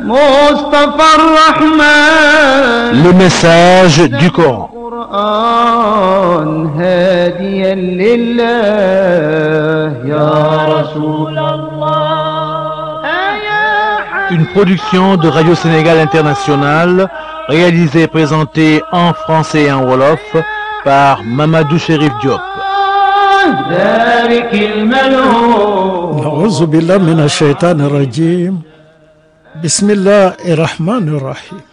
مصطفى الرحمن Le message du Coran. القرآن هاديا لله يا رسول الله يا Une production de Radio Sénégal International, réalisée et présentée en français et en wolof par Mamadou Chérif Diop. ذلك الملعون أعوذ بالله من الشيطان الرجيم بسم الله الرحمن الرحيم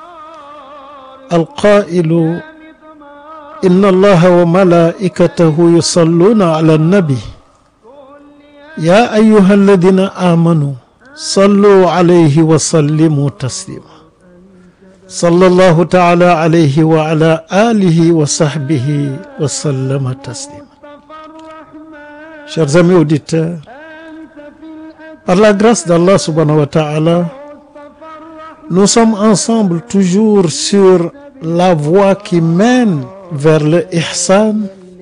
القائل إن الله وملائكته يصلون على النبي يا أيها الذين آمنوا صلوا عليه وسلموا تسليما صلى الله تعالى عليه وعلى آله وصحبه وسلم تسليما Chers amis auditeurs, par la grâce d'Allah subhanahu wa ta'ala, nous sommes ensemble toujours sur la voie qui mène vers le ihsan,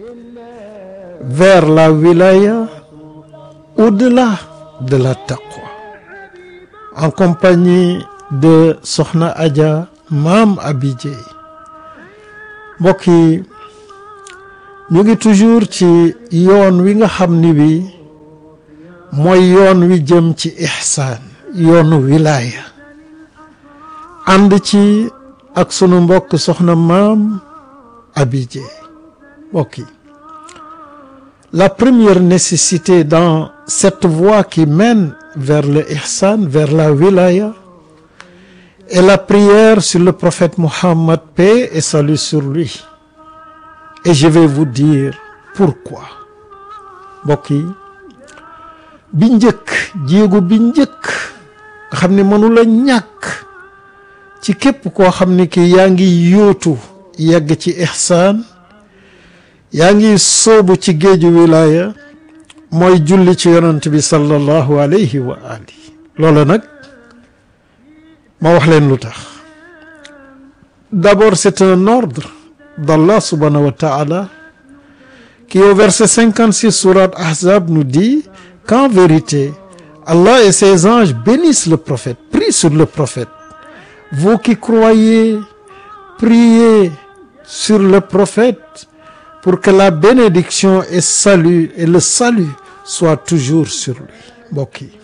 vers la wilaya, au-delà de la taqwa. En compagnie de Sokhna Adja Maam Abi Dieye. Mbokk yi ñu ngi toujours ci yoon wi nga xam ni wi mooy yoon wi jëm ci ihsaan yoonu wilaaya ànd ci ak sunu mbokk soxna maam Abi Dieye mbokk yi la première nécessité dans cette voie qui mène vers le ihsan vers la wilaya est la prière sur le prophète Muhammad paix et salut sur lui et je vais vous dire pourquoi mbokk yi bi njëkk jéego bi njëkk nga xam ne mënula ñàkk ci képp koo xam ne ki yaa ngi yóotu yegg ci ihsaan yaa ngi soobu ci géeju wilaya mooy julli ci yonent bi sallallahu alayhi wa ali loola nag ma wax leen lu tax d'abord c'est un ordre d'Allah subhanahu wa ta'ala qui au verset 56 sourate Ahzab nous dit qu'en vérité Allah et ses anges bénissent le prophète prient sur le prophète vous qui croyez priez sur le prophète pour que la bénédiction et salut et le salut soient toujours sur lui mbokk yi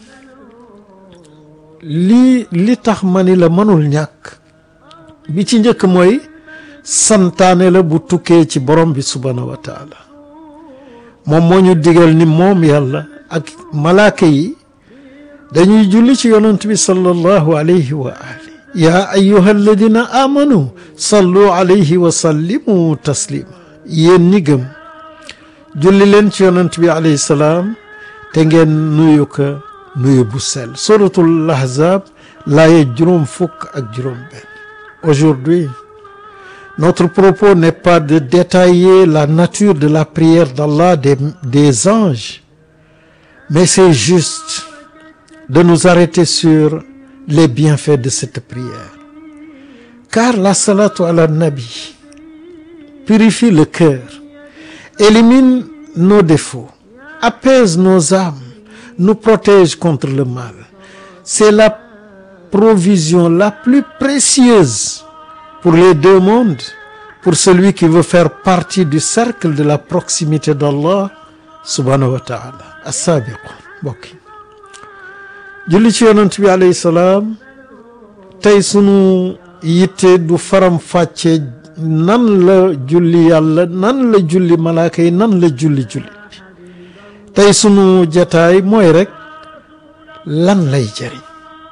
lii li tax ma ni la mënul ñàkk bi ci njëkk mooy santaane la bu tukkee ci borom bi subhanahu wa taala moom moo ñu digal ni moom yàlla ak malaaka yi dañuy julli ci yonent bi sallallahu alayhi wa ali yaa ayyuha alladina amanu sallu alayhi wa sallimu taslima yéen ñi gëm julli leen ci yonent bi alayhi salaam te ngeen nuyu ko nuyu bu sell suratul ahzab laaye juróom fukk ak juróom benn aujourd'hui Notre propos n'est pas de détailler la nature de la prière d'Allah des, des anges, mais c'est juste de nous arrêter sur les bienfaits de cette prière. Car la salatu ala nabi purifie le cœur, élimine nos défauts, apaise nos âmes, nous protège contre le mal. C'est la provision la plus précieuse pour les deux mondes pour celui qui veut faire partie du cercle de la proximité d'Allah subhanahu wa ta'ala as-sabiqun mbokk yi julli ci yonent bi alayhi salaam tey sunu yitte du faram fàcce nan la julli yàlla nan la julli malaaka yi nan la julli julli tey sunu jataay mooy rek lan lay jëriñ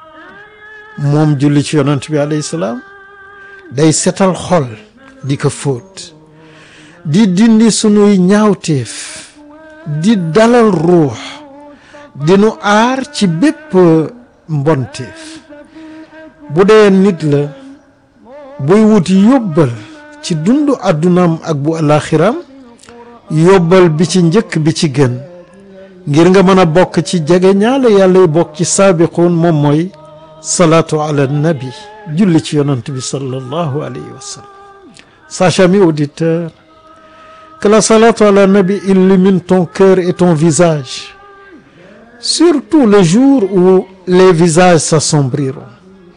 moom julli ci yonent bi alayhi salaam day setal xol di ko fóot di dindi sunuy ñaawteef di dalal ruux di nu aar ci bépp mbonteef bu dee nit la buy wut yóbbal ci dundu àddunaam ak bu alaxiram yóbbal bi ci njëkk bi ci gën ngir nga mën a bokk ci jege ñaale yàlla bokk ci saabiquun moom mooy salaatu ala nabi julli ci yonant bi sallallahu alayhi wa sallam Sachant, amis auditeurs, que la salatu ala nabi illumine ton cœur et ton visage, surtout le jour où les visages s'assombriront.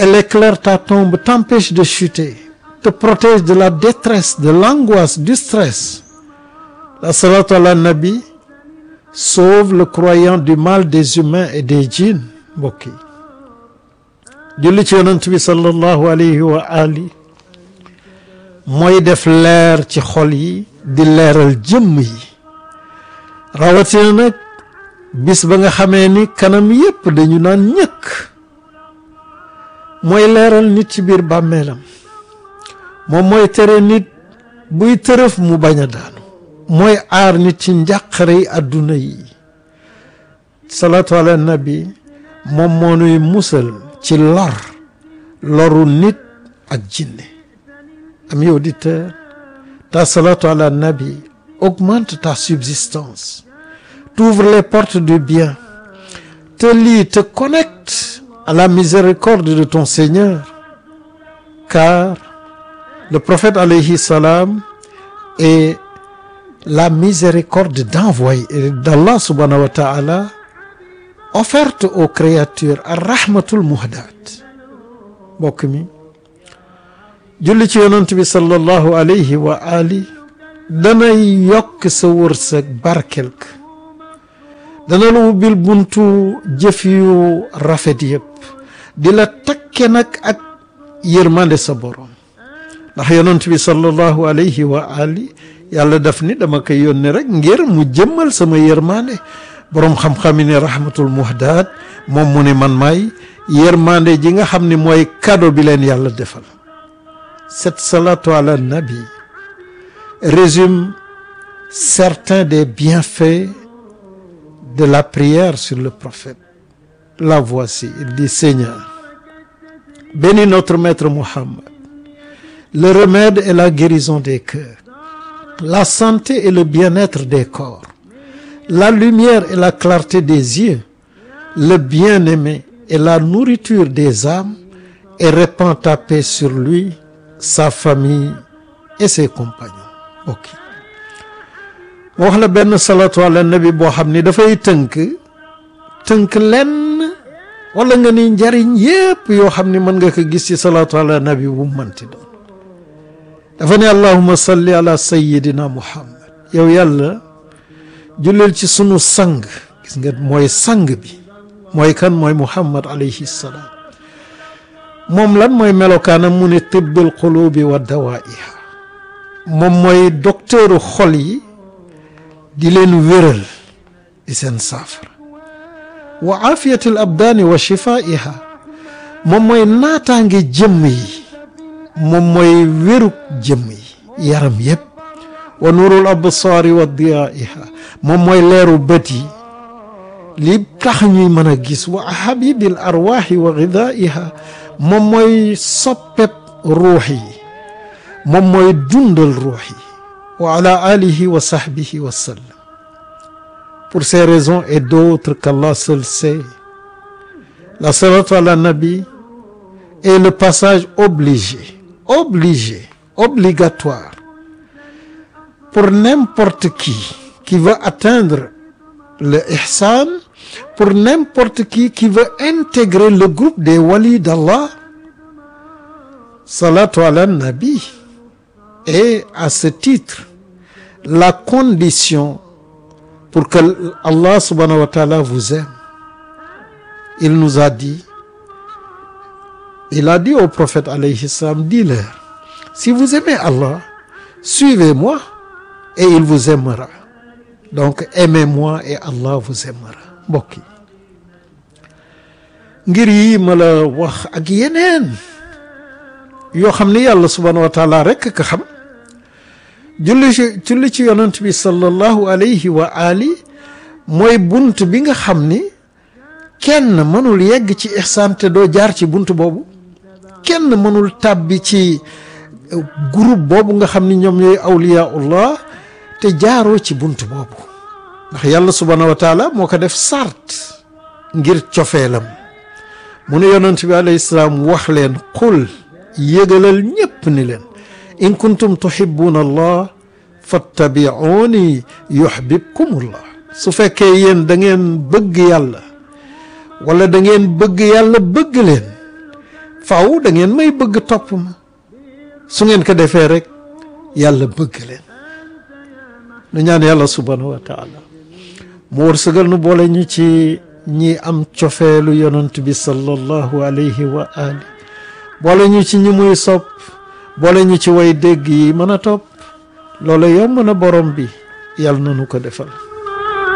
Elle éclaire ta tombe, t'empêche de chuter, te protège de la détresse, de l'angoisse, du stress. La salatu ala nabi sauve le croyant du mal des humains et des djinns mbokk yi julli ci yonent bi sallallahu alayhi wa ali mooy def leer ci xol yi di leeral jëmm yi rawatina nag bis ba nga xamee ni kanam yépp dañu naan ñëkk mooy leeral nit ci biir bàmmeelam moom mooy tere nit buy tërëf mu bañ a daanu mooy aar nit ci njàqare yi àdduna yi salaatu ala nabi moom moo nuy musal ci lor loru nit ak jinne ami auditeur ta salatu ala nabi augmente ta subsistance t'ouvre les portes du bien te lie te connecte à la miséricorde de ton Seigneur car le prophète alayhi salam est la miséricorde d'envoyer d'Allah subhanahu wa ta'ala offerte aux créatures ar-rahmatul muhdaat mbokk mi julli ci yonent bi sallallahu alayhi wa ali danay yokk sa wërsëg barkel ka dana la ubbil buntu jëf yu rafet yëpp di la takke nag ak yërmande sa borom ndax yonent bi sallallahu alayhi wa ali yàlla daf ni dama koy yónni rek ngir mu jëmmal sama yërmande boroom xam-xam yi ne rahmatul muhdaat moom mu ne man maay yërmande ji nga xam ne mooy cadeau bi leen yàlla defal cette salatu ala nabi résume certains des bienfaits de la prière sur le prophète la voici il dit Seigneur bénis notre maître Muhammad le remède et la guérison des cœurs la santé et le bien-être des corps la lumière et la clarté des yeux le bien-aimé et la nourriture des âmes et répands ta paix sur lui sa famille et ses compagnons ok moo wax la benn salatu ala nabi boo xam ni dafay tënk tënk lenn wala nga ni njariñ yépp yoo xam ni mën nga ko gis ci salatu ala nabi bu mënti doon dafa ne allahuma salli ala sayidina muhammad yow yàlla jullil ci sunu sang gis nga mooy sang bi mooy kan mooy muhammad alayhi salaam moom lan mooy melokaanam mu ne tibbul qulubi wa dawaiha moom mooy docteuru xol yi di leen wéral di seen saafara wa afiyatil abdaani wa shifaiha moom mooy naataange jëmm yi moom mooy wérug jëmm yi yaram yépp wa nuurul absaari wa diyaiha moom mooy leeru bët yi li tax ñuy mën a gis wa habibil arwaaxi wa gidaiha moom mooy soppeb ruux yi moom mooy dundal ruux yi wa ala alihi wa sahbihi wa sallam pour ces raisons et d'autres qu'Allah seul sait la salatu ala nabi est le passage obligé obligé obligatoire pour n'importe qui qui veut atteindre le ihsan pour n'importe qui qui veut intégrer le groupe des walis d'Allah salatu ala nabi est à ce titre la condition pour que Allah subhanahu wa ta'ala vous aime il nous a dit il a dit au prophète alayhi salam dis-leur si vous aimez Allah suivez-moi et il vous aimera donc aimez-moi et Allah vous aimera mbokk yi ngir yi ma la wax ak yeneen yoo xam ni yàlla subhanahu wa taala rekk ka xam julli ci julli ci yonent bi sallallahu alayhi wa ali mooy bunt bi nga xam ni kenn mënul yegg ci ihsaan te doo jaar ci bunt boobu kenn mënul tàbbi ci groupe boobu nga xam ni ñoom ñooy awliyaullah te jaaroo ci bunt boobu ndax yàlla subhanahu wa taala moo ko def sart ngir cofeelam mu ne yonent bi alayhi salaam wax leen qul yëgalal ñépp ni leen in kuntum tuhibbuna allah fattabi'uni yuhbibkumullah su fekkee yéen da ngeen bëgg yàlla wala da ngeen bëgg yàlla bëgg leen faw da ngeen may bëgg topp ma su ngeen ko defee rek yàlla bëgg leen nu ñaan yàlla subhanahu wa taala mu wërsëgal nu boole ñu ci ñi am cofeelu yonent bi sallallahu alayhi wa ali boole ñu ci ñi muy sopp boole ñu ci way dégg yi mën a topp loolu yomb na borom bi yàlla na nu ko defal